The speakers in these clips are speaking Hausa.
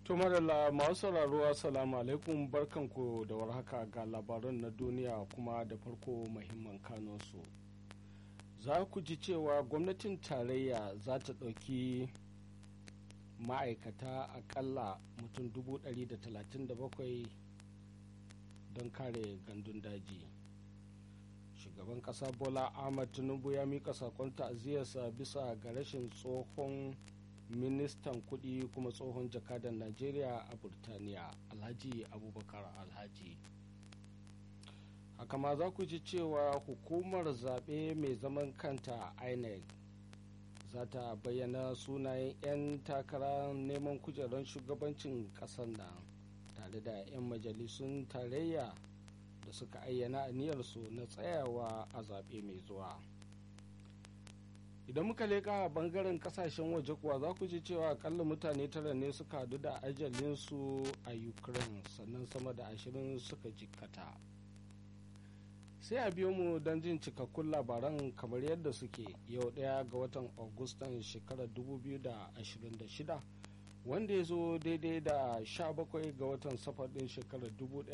To madalla masu sauraro assalamu alaikum barkanku da warhaka ga labaran na duniya kuma da farko muhimman kanunsu. Za ku ji cewa gwamnatin tarayya za ta ɗauki ma'aikata akalla mutum 137 don kare gandun daji. Shugaban ƙasa Bola Ahmad Tinubu ya mika sakon ta'aziyarsa bisa ga rashin tsohon ministan kudi kuma tsohon jakadan najeriya a burtaniya alhaji abubakar alhaji haka ma za ku ji cewa hukumar zaɓe mai zaman kanta inec za ta bayyana sunayen 'yan takara neman kujerar shugabancin ƙasar nan tare da 'yan majalisun tarayya da suka ayyana aniyarsu na tsayawa a zaɓe mai zuwa. idan muka leka a bangaren kasashen waje kuwa za ku ji cewa akalla mutane tara ne suka hadu da ajalinsu a ukraine sannan sama da ashirin suka jikkata sai a biyo mu don jin cikakkun labaran kamar yadda suke yau daya ga watan augustan shekarar 2026 wanda ya zo daidai da 17 ga watan safar din shekarar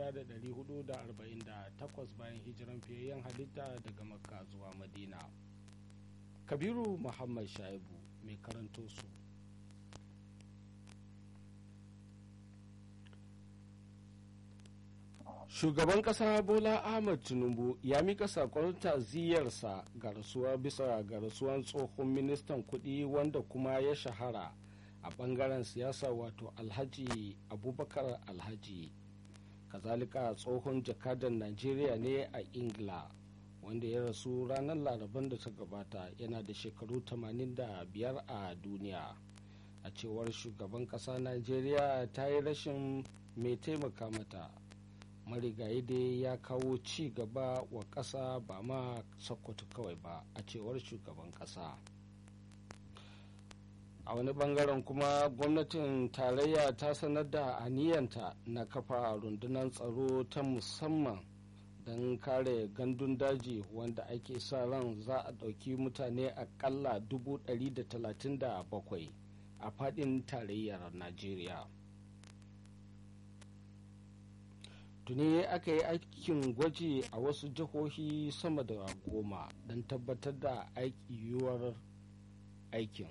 1448 bayan hijiran fiyayyen halitta daga makka zuwa madina kabiru muhammad shaibu mai karanto su shugaban kasa bola ahmad tinubu ya mika sakon ta'aziyarsa ga rasuwa bisa ga rasuwan tsohon ministan kudi wanda kuma ya shahara a bangaren siyasa wato alhaji abubakar alhaji kazalika tsohon jakadan najeriya ne a ingila wanda ya rasu ranar laraban da ta gabata yana da shekaru 85 a duniya a cewar shugaban kasa najeriya ta yi rashin mai taimaka mata marigayi dai ya kawo ci gaba wa kasa ba ma sokoto kawai ba a cewar shugaban kasa a wani bangaren kuma gwamnatin tarayya ta sanar da aniyanta na kafa rundunar tsaro ta musamman don kare gandun daji wanda ake sa ran za a ɗauki mutane akalla 137 a faɗin tarayyar najeriya tuni aka yi aikin gwaji a wasu jihohi sama da goma don tabbatar da yiwuwar aikin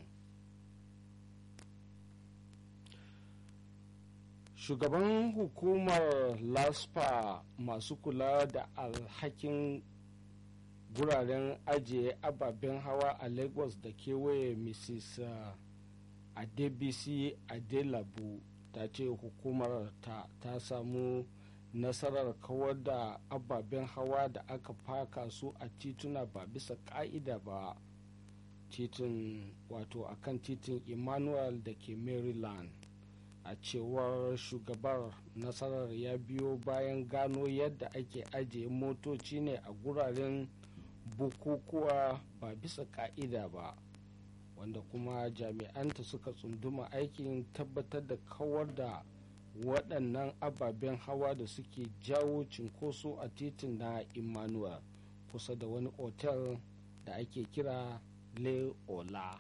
shugaban hukumar laspa masu kula da alhakin guraren ajiye ababen hawa a lagos da kewaye mrs adebisi adelabu ta ce hukumar ta ta samu nasarar kawar da ababen hawa da aka faka su a tituna ba bisa ka'ida ba titin wato akan titin emmanuel da ke maryland a cewar shugabar nasarar ya biyo bayan gano yadda ake ajiye motoci ne a guraren bukukuwa ba bisa ka'ida ba wanda kuma jami'anta suka tsunduma aikin tabbatar da kawar da waɗannan ababen hawa da suke jawo cinkoso a titin na emmanuel kusa da wani otel da ake kira le ola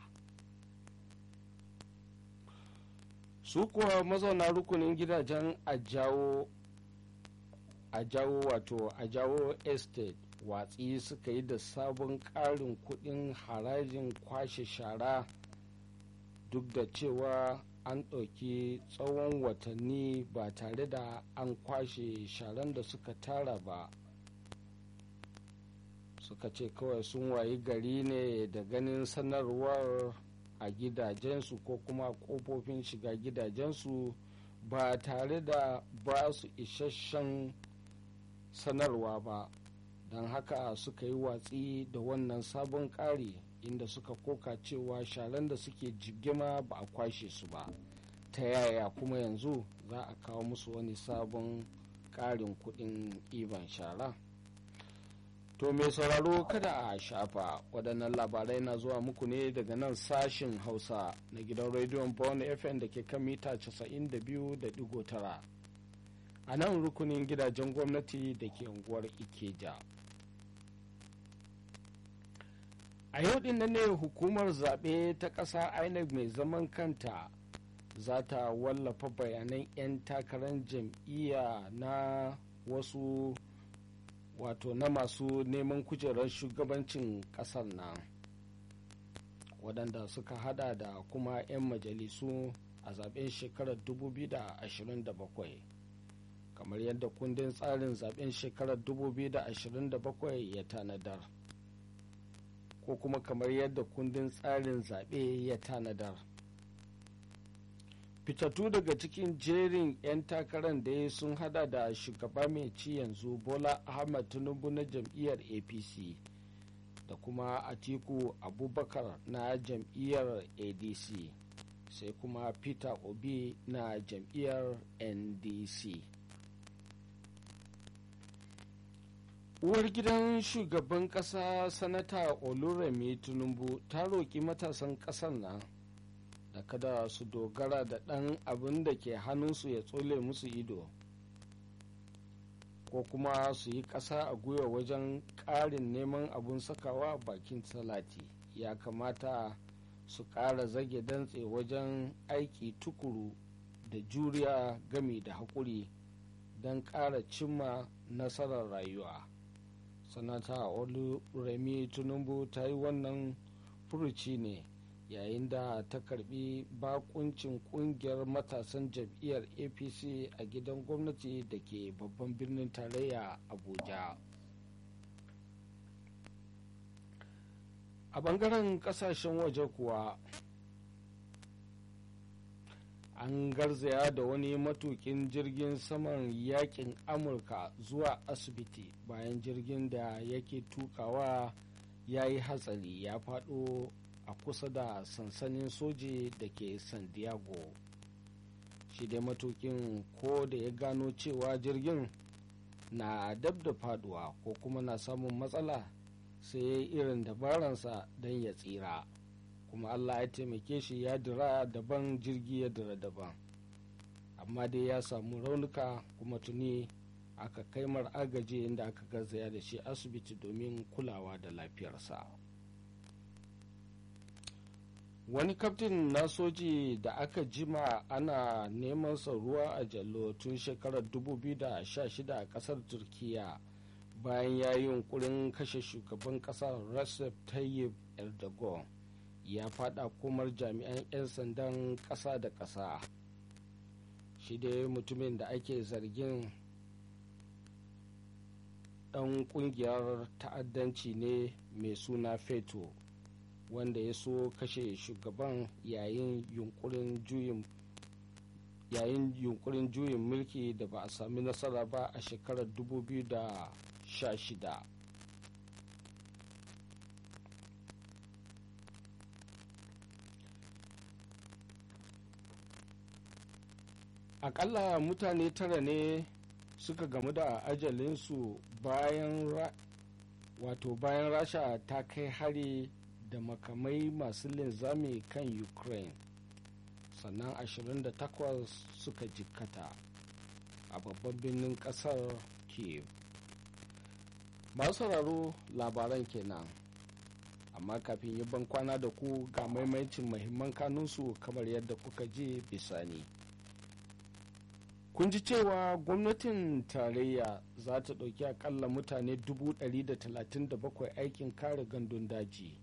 su kuwa mazauna rukunin gidajen ajawo ajawo wato ajawo estate watsi suka yi da sabon ƙarin kuɗin harajin kwashe shara duk da cewa an ɗauki tsawon watanni ba tare da an kwashe sharan da suka tara ba suka ce kawai sun wayi gari ne da ganin sanarwar a gidajensu ko kuma kofofin shiga gidajensu ba tare da ba su isasshen sanarwa ba don haka suka yi watsi da wannan sabon ƙari inda suka koka cewa sharan da suke jigima ba a kwashe su ba ta yaya kuma yanzu za a kawo musu wani sabon ƙarin kuɗin iban shara To mai sauraro kada a shafa waɗannan labarai na zuwa muku ne daga nan sashin Hausa na gidan rediyon Born FM da ke kan mita 92.9 a nan rukunin gidajen gwamnati da ke unguwar Ikeja. A yau din nan ne hukumar zaɓe ta ƙasa INEC mai zaman kanta za ta wallafa bayanan 'yan takarar jam'iyya na wasu wato na masu neman kujerar shugabancin kasar nan waɗanda suka hada da kuma 'yan majalisu a zaben shekarar 2027 kamar yadda kundin tsarin zaben shekarar 2027 ya tanadar ko kuma kamar yadda kundin tsarin zaɓe ya tanadar fitattu daga cikin jerin 'yan takarar da sun hada da shugaba mai ci yanzu bola ahmad tinubu na jam'iyyar apc da kuma atiku abubakar na jam'iyyar adc sai kuma peter obi na jam'iyyar ndc uwar gidan shugaban kasa sanata oluremi tinubu ta roƙi matasan ƙasar nan da kada su dogara da ɗan abin da ke hannunsu ya tsole musu ido ko kuma su yi ƙasa a gwiwa wajen ƙarin neman abun sakawa bakin salati ya kamata su ƙara zage dantse wajen aiki tukuru da juriya gami da haƙuri don ƙara cimma nasarar rayuwa sanata oluremi tinubu ta yi wannan furuci ne yayin da ta karbi bakuncin kungiyar matasan jam'iyyar apc a gidan gwamnati da ke babban birnin tarayya abuja a bangaren kasashen waje kuwa an garzaya da wani matukin jirgin saman yakin amurka zuwa asibiti bayan jirgin da yake tukawa ya yi hatsari ya faɗo a kusa da sansanin soji da ke san diego shi dai matukin ko da ya gano cewa jirgin na dab da faduwa ko kuma na samun matsala sai ya yi irin dabaransa don ya tsira kuma allah ya taimake shi ya dira daban jirgi ya dira daban amma dai ya samu raunuka kuma tuni aka kai mar agaji inda aka garzaya da shi asibiti domin kulawa da lafiyarsa wani kaftin na soji da aka jima ana neman ruwa a jallo tun shekarar 2016 a kasar turkiya bayan ya yi yunkurin kashe shugaban kasar recep tayyip erdogan ya fada komar jami'an 'yan sandan kasa da kasa shi dai mutumin da ake zargin dan kungiyar ta'addanci ne mai suna feto wanda ya so kashe shugaban yayin yunkurin juyin yayin yunkurin juyin mulki da ba a sami nasara ba a shekarar 2016 akalla mutane tara ne suka gamu da ajalinsu bayan wato bayan rasha ta kai hari da makamai masu linzami kan ukraine sannan 28 suka jikkata a babban birnin kasar kiev masu sauraro labaran kenan amma kafin yi ban kwana da ku ga maimaicin mahimman kanunsu kamar yadda kuka ji bisani kun ji cewa gwamnatin tarayya za ta ɗauki akalla mutane 137 aikin kare gandun daji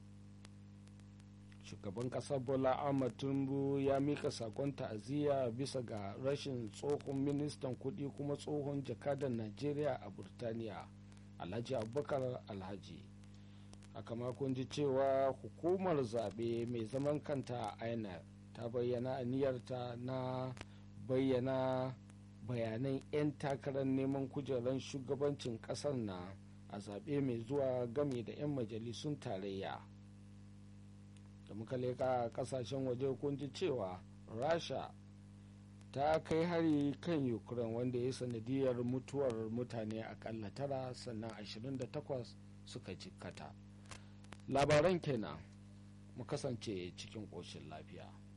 shugaban ƙasar bola ahmad tinubu ya mika sakon ta'aziyya bisa ga rashin tsohon ministan kuɗi kuma tsohon jakadan najeriya a burtaniya alhaji abubakar alhaji haka makon ji cewa hukumar zaɓe mai zaman kanta a inec ta bayyana aniyarta na bayyana bayanan 'yan takarar neman kujerar shugabancin kasar na a zaɓe mai zuwa game da 'yan majalisun tarayya da muka leka kasashen waje kun ji cewa rasha ta kai hari kan ukraine wanda ya sanadiyar mutuwar mutane akalla tara sannan 28 suka jikkata labaran kenan mu kasance cikin ƙoshin lafiya